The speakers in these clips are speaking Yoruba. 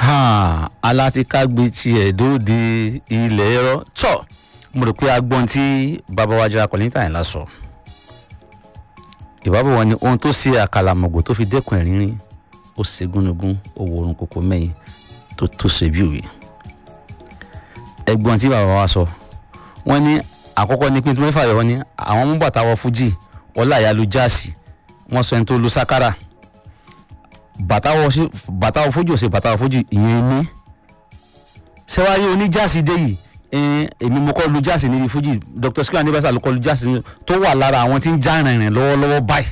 alátikágbe tiẹ̀ dóde ilẹ̀ ẹ̀rọ tọ̀ mo rò pé agbọ́n tí bàbá wa jẹ́ akọ̀lẹ́ńtà yẹn lásọ ìbábọ̀ wọn ni ohun tó ṣe àkàlàmọ̀gbò tó fi dẹ́kun ẹ̀rínrín ó ṣe gúnugún ó wo orun kòkó mẹ́yìn tó tó ṣe bí òwe ẹ̀gbọ́n tí bàbá wa sọ wọ́n ní àkọ́kọ́ ní pínpín mẹ́fà yọ wọ́n ní àwọn mú bàtà wọ fújì ọláyà lu jáàsì wọ́n sọ ẹni tó lu sákárà bàtà wọ sí bàtà wọ fújì ò sí bàtà wọ fújì ìyẹn ní sẹ́wárí oníjáàsì dé yìí èmi mo kọ́ lu jáàsì níbi fújì Dr. Sikiru Ayinde ló kọ́ lu jáàsì tó wà lára àwọn tí ń já rìnrìn lọ́wọ́lọ́wọ́ báyìí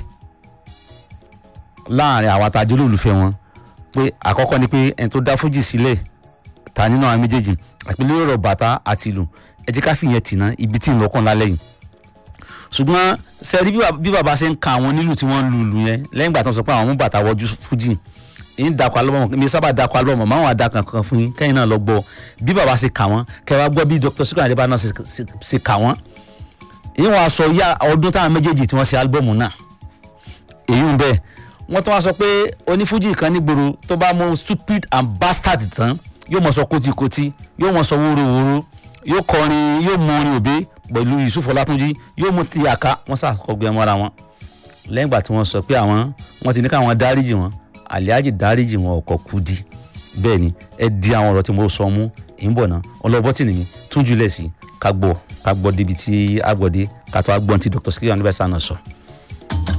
láàrin àwọn àtàjọ olólùfẹ́ wọn pé àkọ́kọ́ ni pé ẹni tó dá fújì sílẹ̀ ta nínú àwọn méjèèjì àpilẹ̀ ọ̀rọ̀ bàtà àti ìlù ẹ jẹ́ ká fìyẹn tì ná ibi tí ń lọ́kàn lálẹ́ yìí ṣùgbọ́n sẹ́rí bí bàbá ṣe ń ka àwọn nílù tí wọ́n ń lu ìlù yẹn lẹ́yìn ìgbà tó ń sọ pé àwọn mú bàtà wọjú fújì ń dakọ̀ alọ́mọ mi sábà dakọ̀ alọ́mọ máwọn àdàkàn kan fún yín kẹ́yìn náà lọ gbọ́ bí bàbá ṣe kà wọ́n kẹ́ wá gbọ́ bí Dr. Sikiru Ayinde náà ṣe kà wọ́n èyí wọn sọ ya ọdún táwọn méjèèjì tí wọ́n ṣe álbọ̀mù náà èyí ń bẹ́ẹ̀ wọ́n tún wá sọ pé onífújì kan nígboro tó bá mú stupid and bastard tán yóò mọ̀ sọ kótíkótí yóò mọ̀ sọ wórówóró yóò kọrin yóò mọ orin òbí pẹ̀lú Yusuf Ọlátúnjí yóò mú ti àká wọ́n ṣàkọgbẹ́ mọ́ra wọn lẹ́yìn ìgbà tí wọ́n sọ pé àwọn wọ́n ti ní káwọn dáríjì wọn àlíájì dáríjì wọn ọkọ̀ kudi bẹ́ẹ̀ ni ẹ di àwọn ọ̀rọ̀ tí mo sọ mú ì ń bọ̀ ná ọlọ́bọ́tì nìyí tún jùlẹ̀ sí ká gbọ́ ká gbọ́ débi tí a gbọ́ dé ká tó a gbọ́n tí Dr. Sikiru Ayinde náà sọ.